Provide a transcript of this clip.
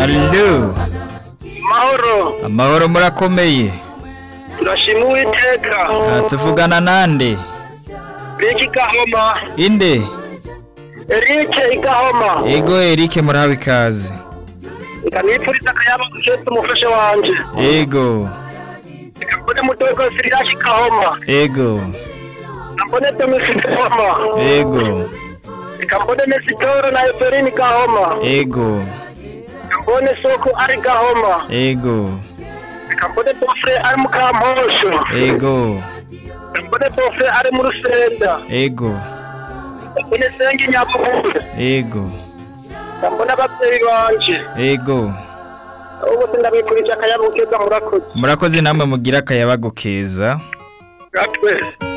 Allo mahoro amahoro murakomeye turashima uwiteka Ah, tuvugana nande riki gahoma inde erike igahoma ego Eric murahawe ikaze nkanipfuriza akayabo guketse umufasha wanje ego reka mbone mudogo siriyaki gahoma ego reka mbone domisi gahoma ego reka mbone mesitoro na eferini gahoma ego reka mbone soko ari gahoma ego reka mbone bofre ari mu kamposho ego reka mbone bofre ari mu rusenda ego reka mbone sengi nyabuhure ego reka mbone ababyeyi banje ego abo bose ndabifurije akayabo keza murakoze murakoze namwe mugira akayabago keza gatwe